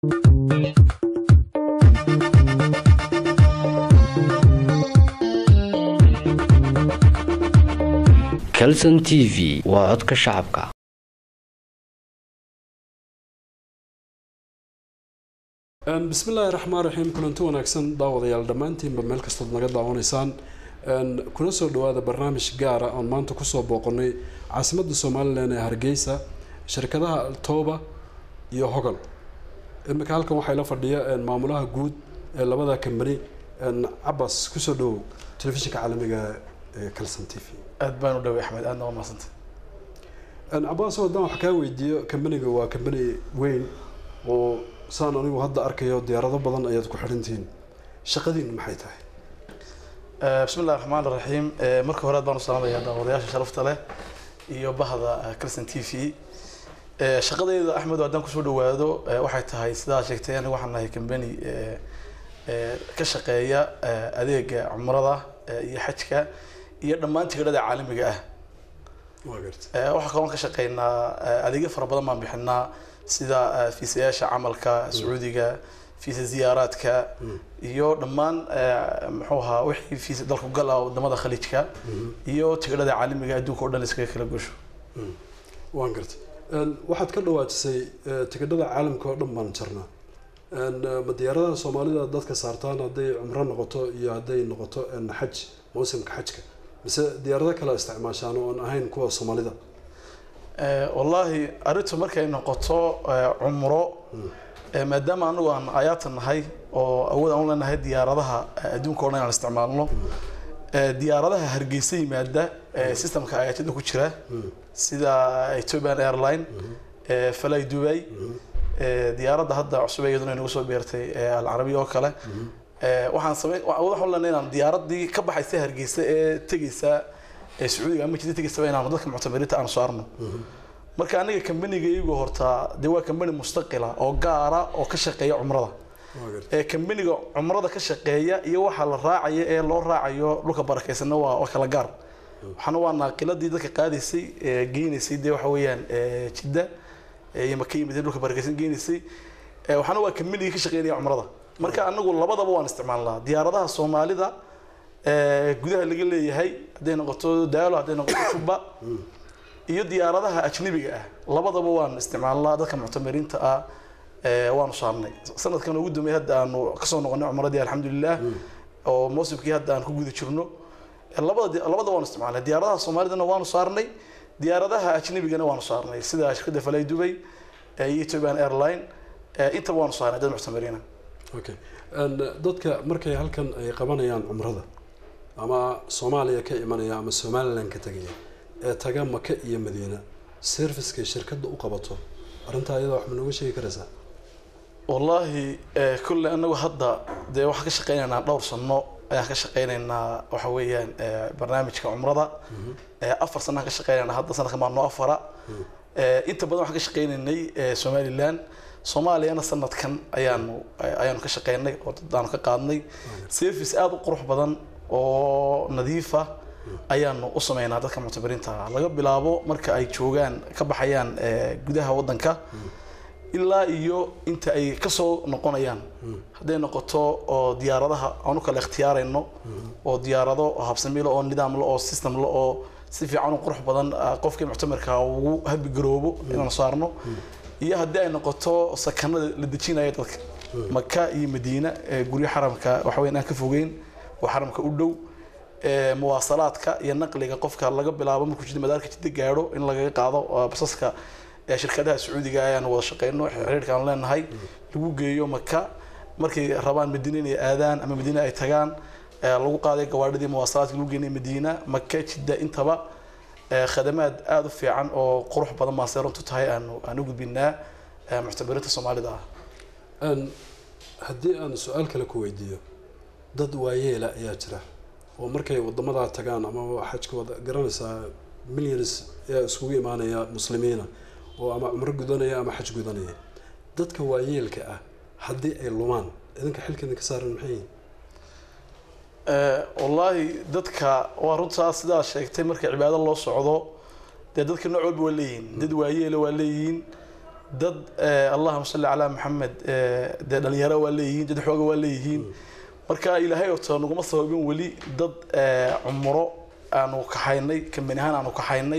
calson t v waa codka shacabka bismillaahi raxmaan raxiim kulanti wanaagsan daawadayaal dhammaantiinba meel kastood naga daawanaysaan kuna soo dhawaada barnaamij gaara oon maanta kusoo booqanay caasimadda somalilan ee hargeysa shirkadaha altooba iyo hogol imika halkan waxaa la fadhiya maamulaha guud ee labada kambani cabas kusoo dhawow telefishinka caalamiga ee calson t v aad baan u dhaway axmed aadna waa mahadsantay cabas haddaan wax kaa weydiiyo kambaniga waa kambani weyn oo saan anigu hadda arkayo diyaarado badan ayaad ku xidhantihiin shaqadiinu maxay tahay bismi illahi raxmaan raxiim marka hore aad baan u salaamayaa daawadayaasha sharafta leh iyo bahda calson t v shaqadayda axmed haddaan kusoo dhawaado waxay tahay sidaa sheegtay aniga waxaan nahay kambani ka shaqeeya adeega cumrada iyo xajka iyo dhammaan tigidhada caalamiga ah waa garta waxaa kaloon ka shaqeynaa adeegyo fara badan baan bixinaa sida fiisayaasha camalka sacuudiga fiisa ziyaaraadka iyo dhammaan muxuu ahaa wixii fiisa dalku gala wadamada khaliijka iyo tigidhada caalamiga adduunka o dhan iskaga kala gosho waan gartay waxaad ka dhawaajisay tigidhada caalamka oo dhan baan jarnaa ma diyaaradaha soomaalida dadka saartaan hadday cumro noqoto iyo hadday noqoto xaj mawsimka xajka mise diyaarado kale isticmaashaan oo aan ahayn kuwa soomaalida wallaahi arrintu markay noqoto cumro maadaama anagu aan ayaata nahay oo awood aan u leenahay diyaaradaha adduunka o dhan aan isticmaalno diyaaradaha hargeysa yimaada systemka ayaatida ku jira sida ethiopian airline fly dubai diyaaradda hadda cusub iyaduna inagu soo beertay alcarabiya oo kale waxaan samey awood waxaan u leenahay inaan diyaaradii ka baxaysa hargeysa ee tegeysa sacuudiga ama jida tegaysaba inaan dadka muctamiriinta aan saarno marka aniga kambaniga iyagu hortaa dee waa kambani mustaqila oo gaara oo ka shaqeeya cumrada ee kambaniga cumrada ka shaqeeya iyo waxaa la raacaya ee loo raacayo dhulka barakeysanna waa waa kala gaar waxaana waa naaqiladii dadka qaadaysay geynaysay dee waxa weeyaan jidda iyo maka yimid dhulka barakeysan geynaysay waxaana waa kambanigii ka shaqeynaya cumrada marka anagu labadaba waan isticmaalnaa diyaaradaha soomaalida gudaha laga leeyahay hadday noqoto daalo hadday noqoto juba iyo diyaaradaha ajnabiga ah labadaba waan isticmaalnaa dadka muctamiriinta ah waanu saarnay sanadkan ugu dambeeyay hadda aanu kasoo noqonay cumradii alxamdulilah oo mawsimkii hadda aan ku guda jirno labada labada waanu isticmaalnay diyaaradaha soomaalidana waanu saarnay diyaaradaha ajnabigana waanu saarnay sida shirkadda falay dubay iyo ethiopian airline intaba waanu saarnay dad muctamiriina okay dadka markay halkan ay qabanayaan cumrada ama soomaaliya ka imanaya ama somalilan ka tegaya ee taga maka iyo madiina servicekay shirkadda u qabato arrintaa iyada wax ma nooga sheegi karaysaa wallaahi kulle anagu hadda dee waxaan ka shaqeynaynaa dhowr sano ayaan ka shaqeynaynaa waxa weeyaan barnaamijka cumrada afar sanaan ka shaqeynaynaa hadda sanadkan baa noo afara inta badan waxaan ka shaqeynaynay somalilan soomaaliyana sanadkan ayaanu ayaanu ka shaqeynay oo dadaanu ka qaadnay service aada u qurux badan oo nadiifa ayaanu u sameynaa dadka muctabiriinta laga bilaabo marka ay joogaan ka baxayaan gudaha wadanka ilaa iyo inta ay kasoo noqonayaan hadday noqoto oo diyaaradaha aan u kala ikhtiyaarayno oo diyaarado habsamilo oo nidaamla oo systemla oo si fiican u qurux badan qofkii muctamirka ugu habigaroobo inaan saarno iyo haddii ay noqoto sakanada la dejinaya dadka maka iyo madiina guryo xaramka waxaweyn aan ka fogeyn oo xaramka u dhow muwaasalaadka iyo naqliga qofka laga bilaabo markuu jida madaarka jidda gaadho in lagaga qaado basaska shirkadaha sacuudiga ayaan wada shaqeyno xiriirka aan leenahay lagu geeyo maka markay rabaan madiina inay aadaan ama madiina ay tagaan lagu qaaday gawaadhidii muwaasalaadka lagu geenay madiina maka jidda intaba khadamaad aada u fiican oo qurux badan baan seerantu tahay aanu aan u gudbinaa muctabiriinta soomaalida ah haddii aan su-aal kale ku weydiiyo dad waayeela ayaa jira oo markay wadamadaa tagaan ama xajka wada garanaysaa millions ayaa iskugu imaanaya muslimiina oo ama cumro gudanaya ama xaj gudanaya dadka waayeelka ah haddii ay lumaan idinka xilkeeda ka saaran maxay yihin wallaahi dadka waa runtaa sidaa sheegtay marka cibaado loo socdo dee dadka nooc walba waa leeyihiin dad waayeela waa leeyihiin dad eh, allahuma salli calaa maxamed eh, dee dhalinyaro waa leeyihiin dad xooga waa leeyihiin marka ilaahay oto naguma sababin weli dad eh, cumro aanu kaxaynay kambani ahaan aanu kaxaynay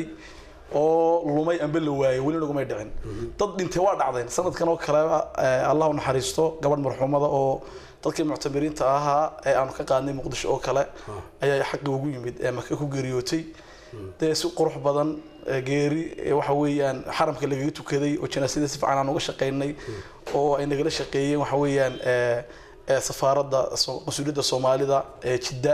oo lumay amba la waayay weli nagumay dhicin dad dhintay waa dhacdeen sanadkan oo kale eh, allah u naxariisto gabadh marxuumada oo dadkii muctamiriinta ahaa ee aanu ka qaadnay muqdisho oo kale ayaa xaqi ugu yimid ee maka ku geeriyootay dee si qurux badan ee geeri ee waxa weeyaan xaramka lagaga tukaday oo janaasada si fiican aan uga shaqaynay oo ay nagala shaqeeyeen waxa weeyaan ee ee safaaradda so- mas-uuliyadda soomaalida ee jidda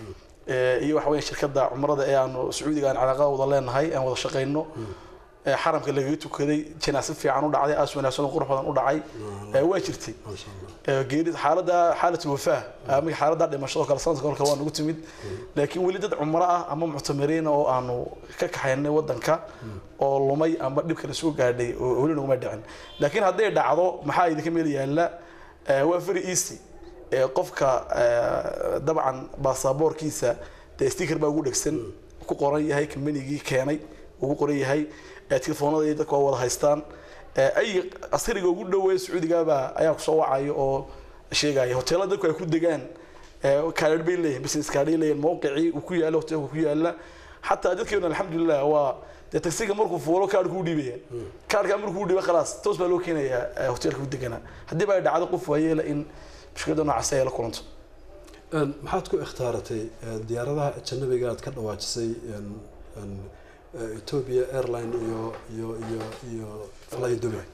ee iyo waxa weeyaan shirkadda cumrada ee aanu sacuudiga aan calaaqada wada leenahay aan wada shaqayno ee xaramka lagaga tukaday janaase fiican u dhacday aas wanaagsan oo qurux badan u dhacay ee waa jirtay maasha allah ee geeri xaaladda xaaladul wafaa ama xaaladda dhimashada oo kale sanadka kale waa nagu timid laakiin weli dad cumro ah ama muctamiriin oo aanu ka kaxaynay wadanka oo lumay ama dhib kale soo gaadhay oo weli naguma dhicin laakiin hadday dhacdo maxaa idinka meel yaalla ee waa very easy ee qofka ee, dabcan baasaboorkiisa dee sticker baa ugu dhegsan ku qoran yahay kambanigii keenay ugu qoran yahay ee telefoonada iyo dadka waa wada haystaan ee, ay askariga ugu dhoweey sacuudigaaba ayaa kusoo wacaya oo sheegaya hoteelada dadku ay ku degaan kaadhadh bay leeyihin business kaadhay leeyihin mawqicii uu ku yaalla hoteelka ku yaalla xataa dadkeena alxamdulilah waa dee taksiga markuu fuulo kaadh kuu dhiibaya kaadhkaa markuu dhiiba khalaas toos baa loo keenayaa ee, hoteelka ku deganaa haddii ba ay dhacdo qof waayeela in mushkilada noocaas ay la kulanto Een, maxaad ku ikhtaaratay een, diyaaradaha ajanabiga aad ka dhawaajisay een, een, eh, Ethiopia airline iyo iyo iyo iyo fly Dubai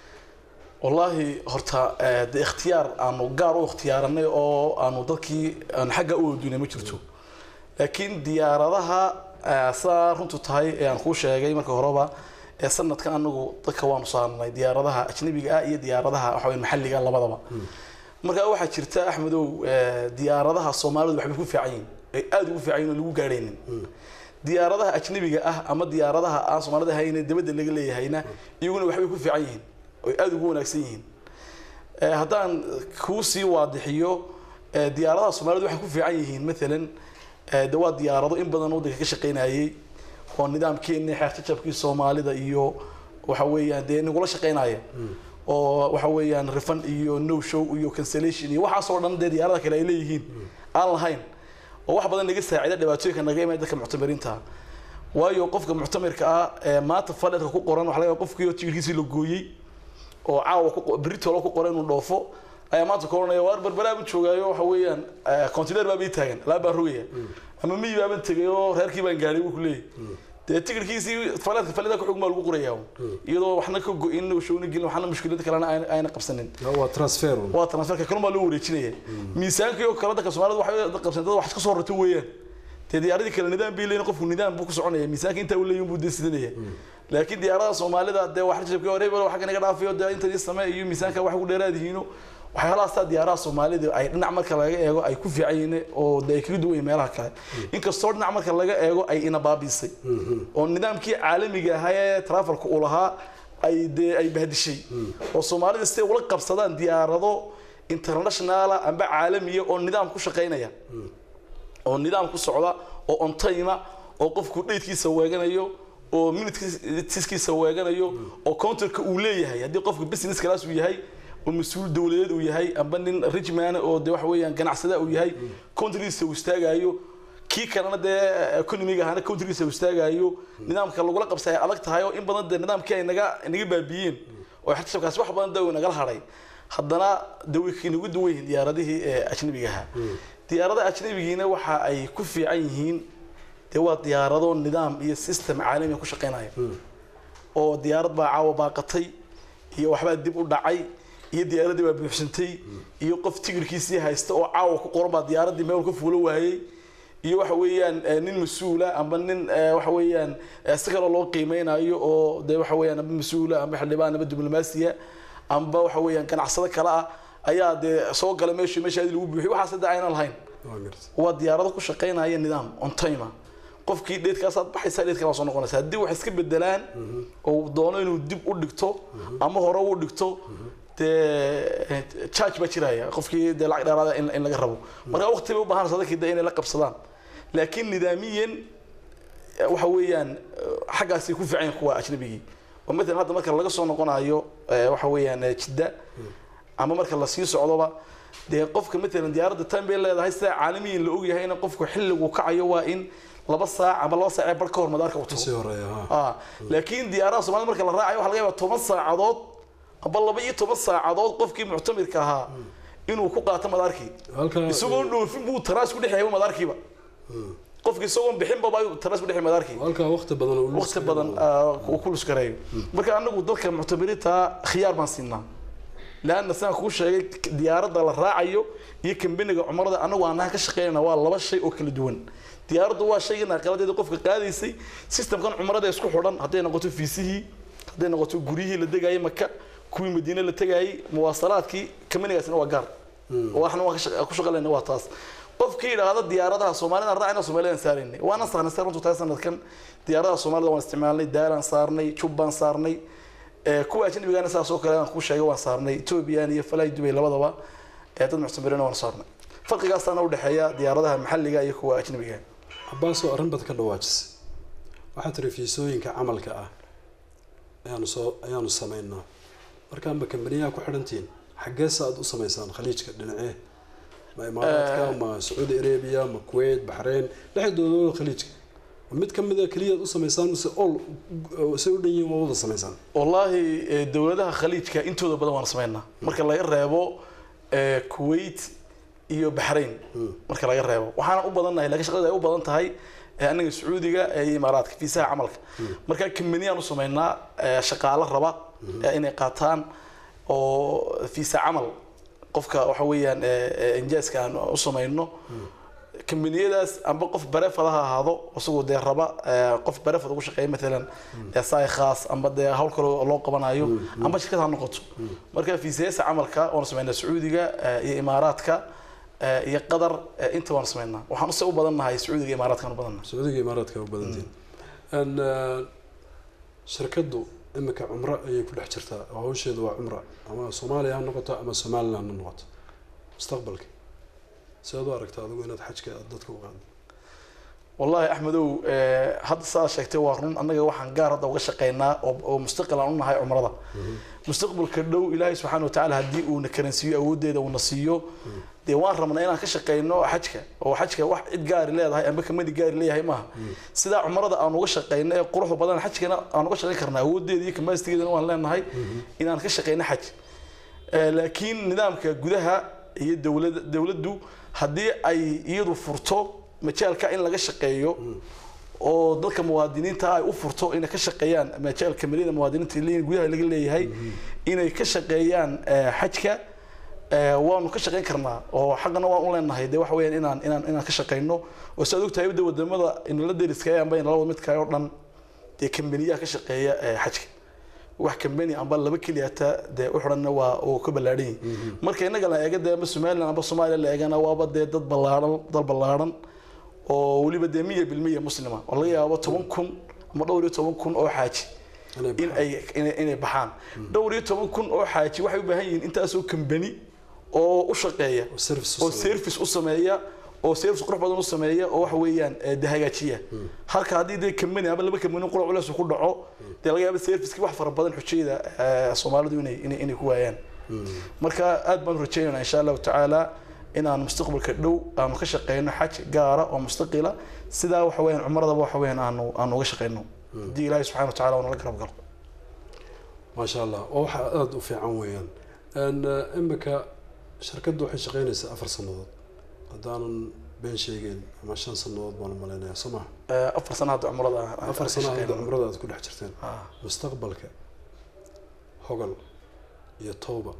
wallaahi horta eh, dee ikhtiyaar aanu gaar u ikhtiyaaranay oo aanu dadkii aan xagga u oodinay ma jirto laakiin diyaaradaha eh, sidaa runtu tahay ee aan kuu sheegay marka horeba ee sanadkan anagu dadka waanu saarnay diyaaradaha ajnabiga ah iyo diyaaradaha waxa weeye maxalliga labadaba marka waxaa jirta axmedow eh, diyaaradaha soomaalidu waxbay ku fiican yihiin ay aada ugu fiican yihin oo lagu gaadhaynin diyaaradaha ajnabiga ah ama diyaaradaha aan soomaalida ahayn ee dibadda laga leeyahayna iyaguna waxbay ku fiican yihiin oy aada ugu wanaagsan yihiin Eh, haddaan kuu sii waadixiyo eh, diyaaradaha soomaalidu waxay ku fiican yihiin maalan eh, de waa diyaarado in badan waddanka ka shaqaynayay oo nidaamkeeni xeerjajabkii soomaalida iyo waxa weeyaan dee nagula shaqaynaya oo waxa weeyaan refund iyo no show iyo cancellation iyo waxaasoo dhan dee diyaarada kale ay leeyihiin aan lahayn oo wax badan naga saacida dhibaatooyinka naga imaan dadka muctamiriinta ah waayo qofka muctamirka ah ee maanta fadhedka ku qoran waxa laga yaabaa qofkii oo tigirkiisii la gooyey oo caawa ku berritolo ku qoran inuu dhoofo ayaa maanta ka oranaya waar barbaraaban joogaayo waxa weeyaan container baa bii taagan alaab baan rogaya ama miyi baaban tegay oo reerkii baan gaadhay buu ku leeyahy dee tigirkiisii faleedka faleda ku xug maa lagu qorayaa iyadoo waxna ka go-in showna gelin waxna mushkilada kalena ayna- ayna qabsanin waa transfer un. waa transferka kalun baa loo wareejinaya miisaankii oo kale dadka soomaalida waxay qabsan dad wax iska soo rarto weeyaan dee diyaaradii kale nidaam bay leeyihin qofku nidaam buu ku soconaya miisaanka intaa uu leeyahin buu dee sidanaya laakiin diyaaradaha soomaalida dee wax rajabkii hore bal waxa naga dhaafayo dee inta ii samee iyo miisaanka wax ku dheeraad yihiino waxyaalahaastaa diyaaraha soomaalida ay dhinac marka laga eego ay ku fiican yihiin oo dee ay kaga duwan yihiin meelaha kale inkastoo dhinac marka laga eego ay ina baabiisay oo nidaamkii caalamiga ahaa ee trafelka uu lahaa ay dee ay bahdishay oo soomaalida siday ula qabsadaan diyaarado internationala amba caalamiya oo nidaam ku shaqaynaya oo nidaam ku socda oo on time oo qofku dheydkiisa weeganayo oo minutkiisa weeganayo oo counterka uu leeyahay haddii qofku business class uu yahay oo mas-uul dowladeed uu yahay amba nin richman oo de waxa weeyaan ganacsada uu yahay countrigiisa uu istaagayo kii kalena dee economiga ahana countrigiisa uu istaagayo nidaamka lagula qabsay ay adag tahay oo in badan dee nidaamkii ay naga naga baabiyeen oo xirtashabkaasi wax badan dawi nagala hadhay haddana dawikii nagu duwan yihiin diyaaradihii ee ajnabiga ahaa diyaaradaha ajnabigiina waxa ay ku fiican yihiin dee waa diyaarado nidaam iyo system caalami ku shaqaynaya oo diyaarad baa caawa baaqatay iyo waxbaa dib u dhacay iyo diyaaradii baa buuxsantay iyo qof tigirkiisii haysta oo caawa ku qoran baa diyaaradii meel ka fuulo waayey iyo waxa weeyaan eh, nin mas-uula amba nin eh, waxa weeyaan eh, si kaloo loo qiimeynayo oo dee waxa weeyaan amba mas-uula amba xildhibaan amba diblomaasiya amba waxa weeyaan ganacsado kale ah ayaa dee soo gala meeshii meeshaadii lagu buuxiy waxaas hadda aynan lahayn Waa gartay. waa diyaarado ku shaqaynaya nidaam on time ah. qofkii dheedkaasaad baxaysaa dheedkaa waa soo noqonaysa haddii wax iska bedelaan oo uu doono inuu dib u dhigto ama hore u dhigto dee charge baa jiraya qofkii dee lacag dheeraada in in laga rabo marka waqti bay u baahanaysa dadkii dee inay la qabsadaan laakiin nidaamiyan waxa weeyaan xaggaasay ku fiican yihiin kuwa ajnabigii oo matalan hadda marka laga soo noqonayo eh, waxa weeyaan eh, jidda ama marka lasii socdoba dee qofka matalan diyaaradda time bay leedahay sida caalamiyin la ogyahay in qofku xilligu kacayo waa in laba saac ama laba saac ee bar ka hor madaarka uu tago kasii horeeya ha ah laakiin diyaaraha soomaalida marka la raacayo waxa laga yaabaa toban saacadood aba laba iyo toban saacadood qofkii muctamirka ahaa inuu ku qaato madaarkii halka isagoo dhoofin buu taraas ku dhexeeyay madaarkiiba qofki isagoo bixinba baa taraas ku dhexeeyay madaarkii halka waqti badan oo lu- waqti badan ah, uu ku luskareeyo marka anagu dadka muctamiriinta khiyaar baan siinaa laanna sidaan kuu sheegay diyaaradda la raacayo iyo kambaniga cumrada anagu aanaha ka shaqeynayna waa laba shay oo kala duwan diyaaraddu waa shayga naaqaladeeda qofka qaadaysay systemkan cumrada isku xidhan hadday noqoto fiisihii hadday noqoto guryihii la degayay maka kuwii madiine la tegayay muwaasalaadkii kambanigaasina waa gaar oo waxna waan ka shaqa- ku shaqalayna waa taas qofkii yidhaahda diyaaradaha soomaalida raacayna soomaalidaan saaraynay waana saarnay sar runtu tahay sanadkan diyaaradaha soomaalida waan isticmaalnay daaraan saarnay jubbaan saarnay ee, kuwa ajnabigaana saas oo kale aan kuu sheegay waan saarnay ethoobiyan iyo falay dubay labadaba ee dad muctamirina waan saarnay farqigaasaana udhexeeya diyaaradaha maxalliga iyo kuwa ajnabiga cabaasoo arrin bad ka dhawaajisay waxaa tiri fiisooyinka camalka ah ayaanu soo ayaanu samaynaa markaanba kambaniyaha ku xidhantihiin xaggeesa aad u samaysaan khaliijka dhinacee ma imaaraadka ma sacuudi arabia ma kuwait baxrayn dhexdooda khaliijka ma mid ka mid a keliyaad u samaysaan mise ol say u dhan yihiin waa wada samaysaan wallaahi ee, dowladaha khaliijka intooda badan waan samaynaa marka laga reebo ee, kuwait iyo baxrayn marka laga reebo waxaana u badannahay laakiin shaqada ay u badan tahay ee, anaga sacuudiga ee, iyo imaaraadka fiisaha camalka marka kambaniyaan u samaynaa ee, shaqaalo raba ee, inay qaataan oo fiisa camal qofka waxa weeyaan ee, ee, injaaska aan u samayno kambaniyadaas amba qof barefad ha ahaado isagoo dee raba ee, qof barefad ugu shaqeeya maalan ee, saay khaas amba dee hawl kale oo loo qabanayo amba shirkad ha noqoto marka fiisayasa camalka waan samaynaa sacuudiga ee, iyo imaaraadka ee, iyo qatar ee, inta waan samaynaa waxaan use u badannahay sacuudiga iyo imaaraadkaan u badannahay sacuudiga imaaraadka u badantiin n shirkaddu imika cumro ayay ku dhex jirtaa oo hawsheedu waa cumra ama soomaaliya ha noqoto ama somaliland ha noqoto mustaqbalka sidaad u aragtaa adigu inaad xajka aad dadka u qaado wallaahi axmedow ee, hadda saa sheegtay waa run annaga waxaan gaar hadda uga shaqaynaa oo oo mustaqil aan u nahay cumrada mustaqbalka dhow ilaahay subxaana watacaala haddii uuna karansiiyo awooddeeda uuna siiyo dee waan rabnaa inaan ka shaqayno xajka oo xajka wax cid gaari leedahay amba kamani gaari leeyahay maaha sidaa cumrada aan uga shaqayno ee quruxda badan xajkana aan uga shaqayn karnaa awooddeeda iyo kamaasitigeedana waan leenahay inaan ka shaqayno xaj Ee, laakiin nidaamka gudaha iyo dowlada dowladdu haddii ay iyadu furto majaalka in laga shaqeeyo oo dadka muwaadiniinta ay u furto inay ka shaqeeyaan majaalka maliyada muwaadiniinta leeyihiin gudaha laga leeyahay inay ka shaqeeyaan ee, xajka ee, waanu ka shaqeyn karnaa oo xaqana waan u leenahay dee waxa weeyaan inaan inaan inaan ka shaqeyno oo sidaad ogtahay de wadamada inala deriska amba inala wada midka oo dhan dee kambaniyaha ka shaqeeya ee, xajka wax kambani amba laba keliyata dee u xidhanna waa uu ka ballaadhan yahay marka innaga la eega dee amba somaliland amba soomaaliya la eegana waaba dee dad ballaadhan dal ballaadhan oo weliba dee miya bilmiya muslima oo laga yaabo toban kun ama dhowr iyo toban kun oo xaaji Inay in ay inay inay baxaan dhowr iyo toban kun oo xaaji waxay u baahan yihiin intaasoo kambani oo u shaqeeya oo service u oo sameeya. service u sameeya oo service qurux badan u sameeya oo waxa weeyaan ee, dee hagaajiya halka haddii dee kambani ama laba kambani qura culeys uu ku dhaco dee laga yaaba servicekii wax fara badan xujayda ee, soomaalidu inay inay inay ku waayaan marka aad baan u rajaynaynaa insha allahu tacaala inaan mustaqbalka dhow aanu ka shaqeyno xaj gaara oo mustaqila sidaa waxa weeyaan cumradaba waxa weeyaan aanu aanu uga shaqeyno haddii ilaahay subxana wa tacaala uu nala garab galo maasha allah oo waxa aada u fiican weeyaan n imika shirkaddu waxay shaqeynaysaa afar sannadood haddaanan been sheegeyn ama shan sannadood baan u malaynayaa soo maha Ee, afar sano hadda cumrada aan- aan afar ka sano hadda shaqeyno. cumrada aad ku dhex jirteen Ah. mustaqbalka hogal iyo towba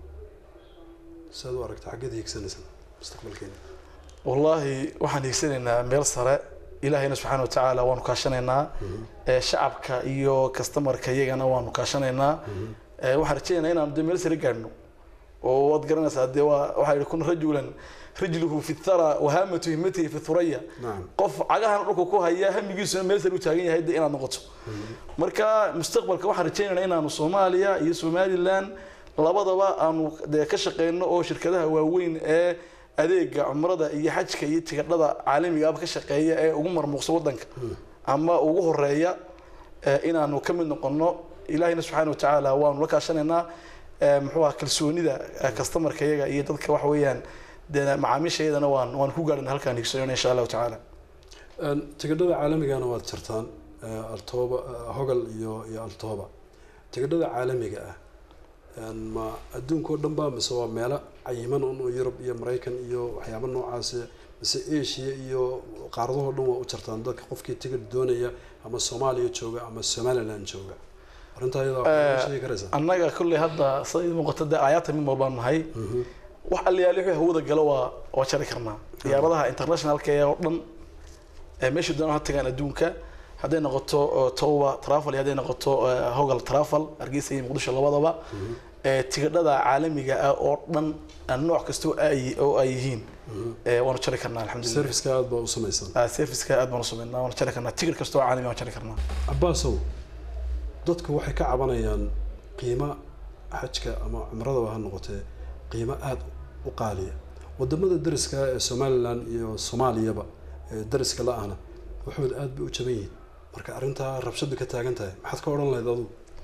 siaad u aragta xaggeed hiigsanaysaan mustaqbalkeena wallaahi waxaan hiigsanaynaa meel sare ilaahayna subxaana wa tacaala waanu kaashanaynaa ee, shacabka iyo kastamarka iyagana waanu kaashanaynaa Ee, waxaan rajaynaynaa inaanu dee meel sare gaadhno oo waad garanaysaa dee waa waxaa yidhi kun rajulan rijluhu fi thara wahaamatu himmatihi fi thuraya nacam qof cagahana dhulka ku haya hamigiisuna meel sare u taagan yahay dee inaad noqoto marka mustaqbalka waxaan rajaynaynaa inaanu soomaaliya iyo somaliland labadaba aanu dee ka shaqeyno oo shirkadaha waaweyn ee adeega cumrada iyo xajka iyo tigadhada caalamigaaba ka shaqeeya ee ugu marmuuqsa wadanka ama ugu horeeya ee inaanu ka mid noqono ilaahayna subxaana watacaala waanu la kaashanaynaa eh, muxuu aha kalsoonida eh, customerka iyaga iyo dadka waxa weeyaan dee macaamiisha iyadana waan waan ku gaadhana halkaan higsanayna insha allahu tacaala Een, tigidhada caalamigana waad jartaan eh, altooba eh, hogal iyo iyo altooba tigidhada caalamiga ah een, ma adduunka oo dhan ba mise waa meelo cayiman un oo yurub iyo maraykan iyo waxyaaba noocaasi mise asia iyo qaaradahoo dhan waa u jartaan dadka qofkii tigidh doonaya ama soomaaliya jooga ama somaliland jooga arrintaa iyadaa waxaad Eh, sheegi karaysaa annaga kolley hadda sida idin muuqata dee aayaata mid walbaan nahay wax allayaali wixii hawada galo waa waa jari karnaa diyaaradaha internationalka ee oo dhan ee meesha doonaan ha tagaan adduunka hadday noqoto eh, toba travel iyo hadday noqoto eh, hogal travel hargeysa iyo muqdisho labadaba ee tigidhada caalamiga ah oo dhan eh, nooc kasta oo ay oo ay yihiin eh, waanu jari karnaa alxamdulilah serviceka aada baa u samaysan Ah, serviceka aad baanu sameynaa waanu jari karnaa tigidh kasta oo caalami waan jari karnaa cabaasow dadku waxay ka cabanayaan qiimo xajka ama cumradaba ha noqotee qiimo aada u qaaliya wadamada dariska ah ee somalilan iyo soomaaliyaba ee dariska la-ahna waxood aada bay u jaban yihiin marka arrintaa rabshadu ka taagan tahay maxaad ka odhan lahayd adugu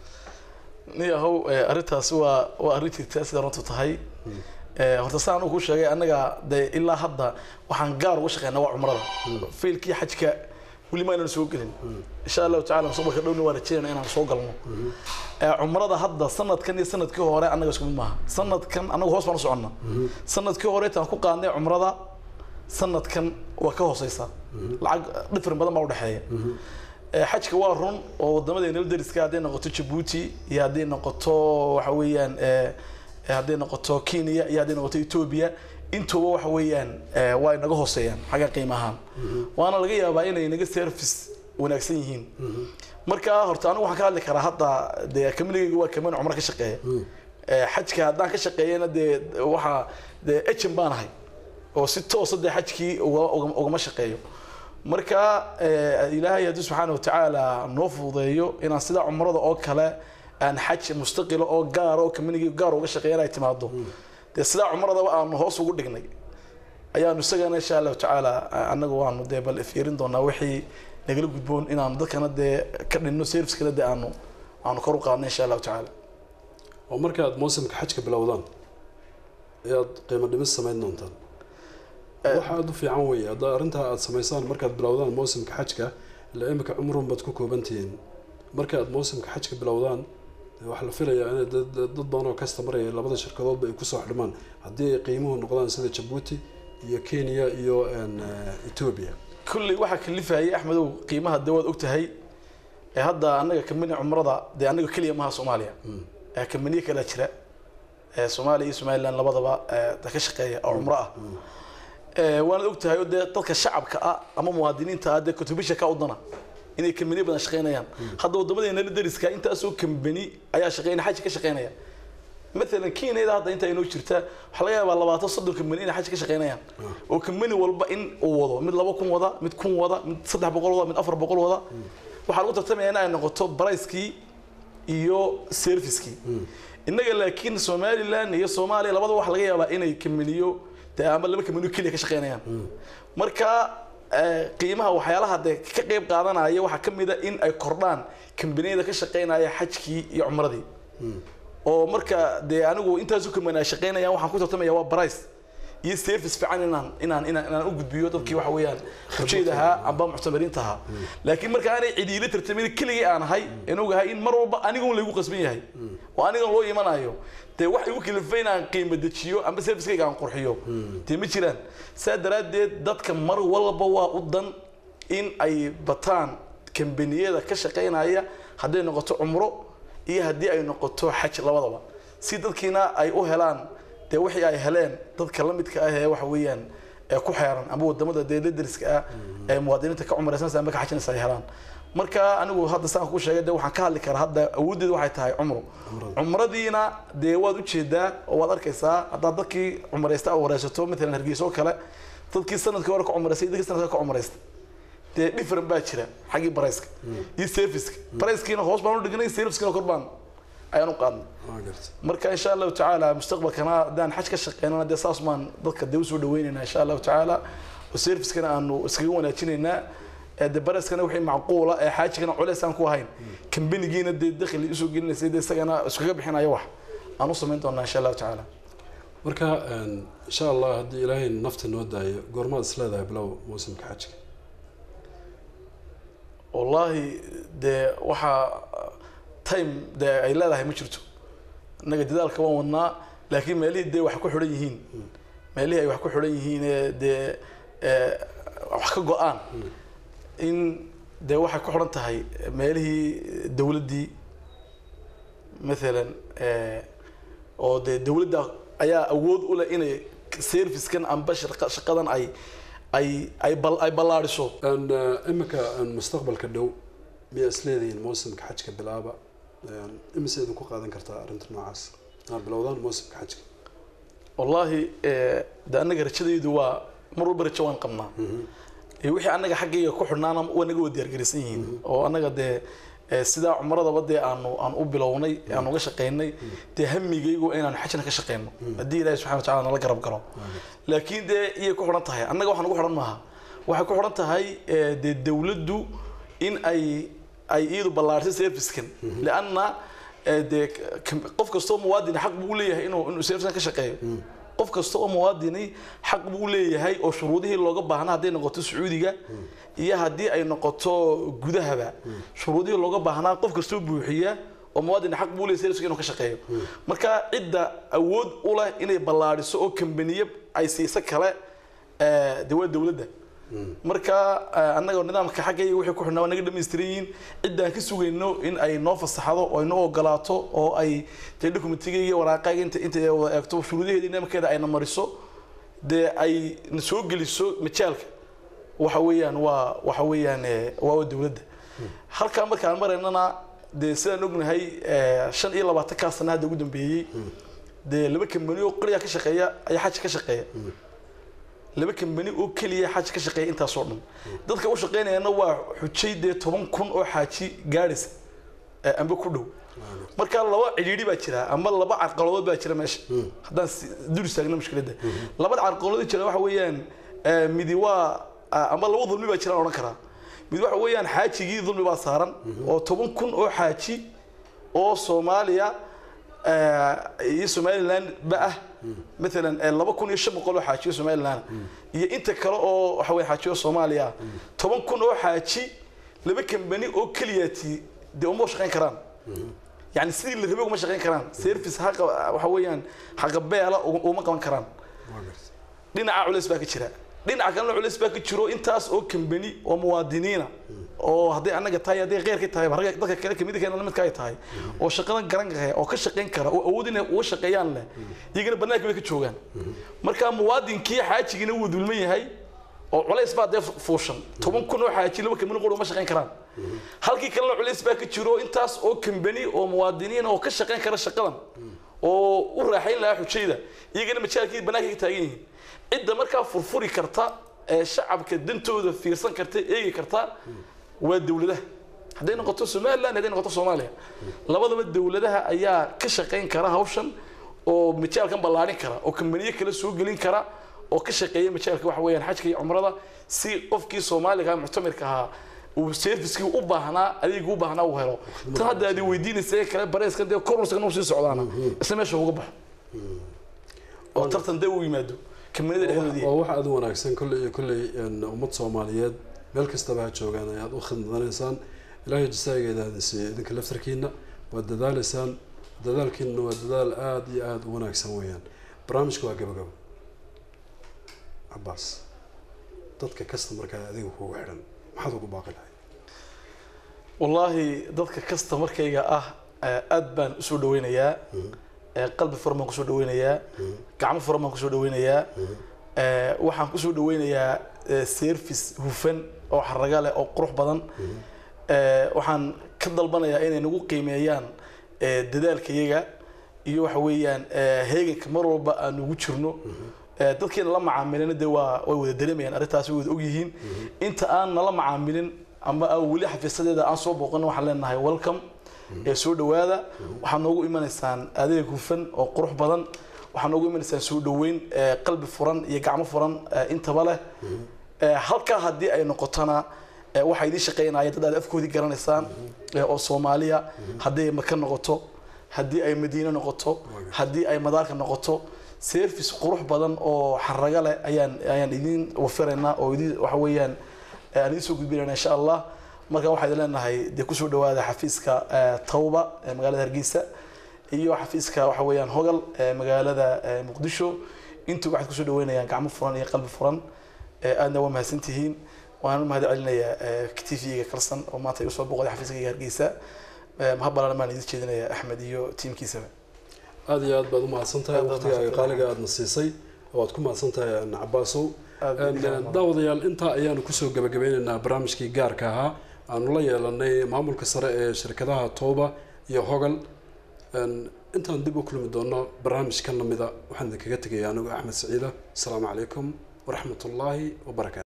niyahow eh, arrintaasi waa waa arrin jirta sida runtu tahay Eh, horta saan uu ku sheegay annaga dee ilaa hadda waxaan gaar uga shaqeynaa waa cumrada fiilkii xajka weli ma aynan soo gelin insha allahu tacala mustaqbalka dhowna waa rajeynaa inaan soo galno Eh, cumrada hadda sanadkan iyo sanadkii hore annaga isku mid maaha sanadkan annaga hoos baan u soconnaa sanadkii hore intaan ku qaadnay cumrada sanadkan waa ka hooseysa lacag dhifrin badan baa udhexeeya Eh, xajka waa run oo wadamadeena dariska hadday noqoto jabuuti iyo hadday noqoto waxa weeyaan eh, eh, hadday noqoto kenya iyo hadday noqoto ethiopia intuba waxa weeyaan eh, waa inaga hooseeyaan xagga qiimo ahaan waana laga yaabaa inay naga service wanaagsan yihiin marka horta anigu waxaan ka hadli karaa hadda dee kamiligayga waa kamin cumro ka shaqeeya Eh, xajka haddaan ka shaqeeyana dee waxaa dee ejen baan ahay oo si toosa dee xajkii uga- uga- ugama shaqeeyo marka eh, ilaahay haddii subxaana watacaala noo fududeeyo inaan sida cumrada oo kale aan xaj mustaqila oo gaar oo community gaar uga shaqeeya inay timaado dee sidaa cumradaba aanu hoos ugu dhignay ayaanu isagana insha allahu tacaala annagu waanu dee bal fiirin doonaa wixii nagala gudboon inaanu dadkana dee ka dhinno servicekana dee aanu aanu kor u qaadno insha allahu tacaala oo markaad mawsimka xajka bilowdaan ayaad qiimo dhimis samayn doontaan waxa aada u fiican weeye hadda arrintaa aada samaysaan markaad bilowdaan mawsimka xajka ilaa imika cumrun baad ku koobantihiin markaad mawsimka xajka bilowdaan dee waxaa la filayaa inay dad dad badan oo kastamaraya labada shirkadoodba ay kusoo xidhmaan haddii ay qiimuhu noqdaan sida jabuuti iyo kenya iyo een, eh, ethiopia kulley waxaa kalifayay axmedow qiimaha dee waad ogtahay ee hadda annaga kamani cumrada dee annaga keliya maha soomaaliya ee kamaniye kala jira ee soomaaliya iyo somaliland labadaba ee da ka shaqeeya oo cumro ah ee waanad ogtahay oo dee dadka shacabka ah ama muwaadiniinta ah dee kutubisha ka udana inay kambaniye badan shaqeynayaan hadda wadamadeena la dariska intaasoo kambani ayaa shaqeynaya xaji ka shaqeynaya مثلا كينيدا hadda inta inoo jirta waxa laga yaabaa labaatan soddon kambani inay xaj ka shaqeynayaan oo kambani walba in uu wado mid laba kun wada mid kun wada mid saddex boqol wada mid afar boqol wada waxaa lagu tartamaya in ay noqoto bricekii iyo servicekii innaga laakiin somaliland iyo soomaaliya labadaba waxa laga yaabaa inay kambaniyo dee ama laba kambaniyo keliya ka shaqeynayaan marka eh, qiimaha waxyaalaha dee ka qayb qaadanaya waxaa ka mid a in ay kordhaan kambaniyada ka shaqeynaya xajkii iyo cumradii oo marka dee anigu intaasu kaman ay shaqeynayaan waxaan ku tartamaya waa brice iyo service fiican inaan inaan inaan inaan u gudbiyo dadkii waxa weeyaan xujayda ahaa amba muctamariinta ahaa laakiin marka aanay cidiila tartamin keligii aan ahay in ogahay in mar walba aniga un laygu qasban yahay oo anigan loo imanayo dee wax igu kalifay inaan qiimo dejiyo amba servicekayga aan qurxiyo dee ma jiraan saa daraaddeed dadka mar walba waa u dan in ay bataan kambaniyada ka shaqeynaya hadday noqoto cumro iyo haddii ay noqoto xaj labadaba si dadkiina ay u helaan dee wixii ay heleen dadka la midka ah ee waxa weeyaan ee ku xeeran ama wadamada dee dariska ah ee muwaadiniinta ka cumraysanaysa ama ka xajinaysa ay helaan marka anigu hadda saan ku sheegay dee waxaan ka hadli karaa hadda awooddeedu waxay tahay cumro cumradiina dee waad ujeedaa oo waad arkaysaa haddaad dadkii cumraysta aad wareysato matalan hargeysa oo kale dadkii sanadkii hore ka cumraystay iyo dadkii sanadka ka cumraystay dee different baa jira xaggii barayska iyo serviceka barayskiina hoos baan u dhignay servicekiina kor baan ayaan u qaadnay waa garta marka insha allahu tacaala mustaqbalkana haddaan xaj ka shaqeynana dee saas maan dadka dee usoo dhaweynaynaa insha allahu tacaala oo servicekana aanu iskaga wanaajinaynaa ee dee bareskana wixii macquula ee xaajigana culeys aan ku ahayn kambanigiina dee dakhli usoo gelinaysa dee isagana iskaga bixinaya wax aan u samayn doonaa insha allahu tacaala marka een, insha allah haddii ilaahay nafta noo daayo goormaad is leedahay bilow muusimka xajiga wallaahi dee waxaa time dee ay leedahay ma jirto innaga dadaalka waan wadnaa laakiin meelihii dee wax ku xidhan yihiin meelihii ay wax ku xidhan yihiin ee dee ee, wax ka go-aan in dee waxay ku xidhan tahay meelihii dowladdii maalan ee, oo dee dowladda ayaa awood u leh inay servicekan amba shaqa- shaqadan ay ay ay bal ay ballaadhiso Een, eh, iminka een, mustaqbalka dhow miyaa is leedihiin muusimka xajka bilaaba Een, imise idinku qaadan kartaa arrinta noocaas inaad bilowdaan muusimka xajka wallaahi eh, de annaga rajadaydu waa mar walba rajo waan qabnaa Eh, wixii annaga xaggayga ku xidhnaana waa naga wada diyaargaraysan yihiin oo annaga dee eh, sidaa cumradaba dee aanu aan u bilownay aan uga shaqaynay dee hamigaygu waa inaanu xajna ka shaqayno haddii ilaahi subxana wataala nala garab galo laakiin dee iyay ku xidhan tahay annaga waxaan ugu xidhan maaha waxay ku xidhan tahay eh, dee dowladdu in ay ay iyadu ballaartay servicekan lianna eh, dee k- qof kastoo muwaadin xaq buu u leeyahay inuu inuu servicekan ka shaqeeyo qof kasta oo muwaadini xaq buu u leeyahay oo shuruudihii looga baahnaa hadday noqoto sacuudiga iyo haddii ay noqoto gudahaba shuruudihii looga baahnaa qof kastoo buuxiya oo muwaadin xaq buu leeyahay serviceka inuu ka shaqeeyo marka cidda awood u leh inay ballaadhiso oo kambaniye ay siiso kale eh, dee waa dowladda marka eh, annaga nidaamka xaggayga wixii ku xidhnaa waa naga dhamaystiran yihiin ciddaan ka sugayno in ay noo fasaxdo oo ay noo ogolaato oo ay dee dokumentiga iyo waraaqayga inta inta ay wada eegto shuruudaheeda nidaamkeeda ayna mariso dee ay na soo geliso majaalka waxa weeyaan waa waxa weeyaan eh, waa waa dowladda halkaa markaan maraynana dee sidaan ognahay eh, shan iyo labaatan kaa sana hadda ugu dambeeyey dee laba kambani oo qoriya ka shaqeeya ayaa xaja ka shaqeeya laba kambani oo keliya xaji ka shaqeeya intaasoo dhan dadka u shaqeynayana waa xujay dee toban kun oo xaaji gaadhaysa ee amba ku dhow marka laba cidhiidhi baa jira ama laba carqaladood baa jira meesha haddaan si- dul istaagna mushkiladda labada carqaladood jira waxa weeyaan eh, midi waa ah, ama laba dulmi baa jiraan odhan karaa mid waxa weeyaan xaajigii dulmi baa saaran oo toban kun oo xaaji oo soomaaliya eh, iyo somaliland ba ah maalan eh, laba kun iyo shan boqol oo xaajiyo somaliland iyo inta kale oo waxa weye xaajiyo soomaaliya ah toban kun oo xaaji laba kambani oo keliyaati dee uma shaqayn karaan yani sidii la rabay uma shaqayn karaan service haqa waxa weeyaan haqabeela uma qaban karaan dhinaca culays baa ka jira dhinaca kalena culays baa ka jiro intaas oo kambani oo muwaadiniina oo hadday annaga tahay hadday keyrka tahay ragga dadka kale kamid keena lamidka ay tahay oo shaqadan garan kara oo ka shaqayn kara oo awood inay uga shaqeeyaan leh iyagana banaanka bay ka joogaan marka muwaadinkii xaajigiina wuu dulman yahay oo culays baa dee fuushan toban kun oo xaaji laba kambani qura uma shaqayn karaan halkii kalena culays baa ka jiro intaas oo kambani oo muwaadiniin oo ka shaqayn kara shaqadan oo u raaxayn lahaa xujayda iyagana majaalkii banaanka ka taagan yihiin cidda markaa furfuri karta ee shacabka dantooda fiirsan karta eegi karta waa dowladaha hadday noqoto somaliland hadday noqoto soomaaliya labadaba dowladaha ayaa ka shaqayn kara hawshan oo majaalkan ballaadhin kara oo kambaniye kale soo gelin kara oo ka shaqeeya majaalka waxa weeyaan xajka iyo cumrada si qofkii soomaaliga muctamirka ahaa uu servicekii u baahnaa adeegii u baahnaa uu helo tan hadda aad weydiinaysa ee kale bareeskan dee koruskan sii socdaana isla meesha uga baxo oo tartan dee u yimaado kambanida dhexdoodii waa wax aad u wanaagsan kolley iyo kolley een, ummad soomaaliyeed meel kastaba ha joogaan ayaad u khidmadaneysaan ilaahay jasaageeda aad siiyo idinka laftarkiina waad dadaaleysaan dadaalkiina waa dadaal aada iyo aada u wanaagsan weeyaan barnaamijka waa gabagabo cabaas dadka kasta markaa adiga kugu xidhan maxaad ugu baaqi lahay wallaahi dadka kasta markayga ah eh, aad baan usoo dhaweynayaa Eh, qalbi furan baan kusoo dhaweynayaa gacmo furan baan kusoo dhaweynayaa Eh, waxaan kusoo dhaweynayaa eh, service hufan oo xaraga leh oo qurux badan Eh, waxaan ka dalbanayaa inay nagu qiimeeyaan eh, dadaalkayaga iyo waxa weeyaan eh, heeganka mar walba aan ugu jirno Eh, dadkiina la macaamilina dee waa way wada dareemayaan arrintaas way wada ogyihiin inta aan nala macaamilin ama aan weli xafiisadeeda aan soo booqanin waxaan leenahay welcome ee soo dhawaada waxaad noogu imanaysaan adeeg hufan oo qurux badan waxaad noogu imanaysaan soo dhaweyn ee qalbi furan iyo gacmo furan ee intaba leh Ee, halkaa haddii ay noqotona ee waxaa idiin shaqeynaya dad aad afkoodii garanaysaan ee oo soomaaliya haddii ay maka noqoto haddii ay madiine noqoto haddii ay madaarka noqoto service qurux badan oo xaraga leh ayaan ayaan idiin wafiraynaa oo idiin waxa weeyaan ee aan idiin soo gudbinayna insha allah marka waxaa idin leenahay dee kusoo dhawaada xafiiska ee, tawba ee magaalada hargeysa iyo xafiiska waxa weeyaan hogal ee magaalada ee, muqdisho intuu waxaad kusoo dhaweynayaan gacmo furan iyo qalbi furan ee, aadna waa mahadsantihiin waan u mahad celinayaa t v-ga kalsan oo maanta igu soo boqday xafiiskayga hargeysa Ee, mahad balaaran baan idin jeedinayaa axmed iyo tiimkiisaba aada iyo aad baad u mahadsan tahay Aad baad waqtigaaga mahadsantahay. qaaliga aadna siisay waad ku mahadsan tahay cabaasow Aad baad idin mahadsan. daawadayaal intaa ayaanu kusoo gabagabeynaynaa barnaamijkii gaarka ahaa aanu la yeelanay maamulka sare ee shirkadaha tooba iyo hogal Een, intaan dib u kulmi doono barnaamij ka lamida waxaan idinkaga tegaya anigu axmed saciida asalaamu calaykum waraxmat ullaahi wabarakaatu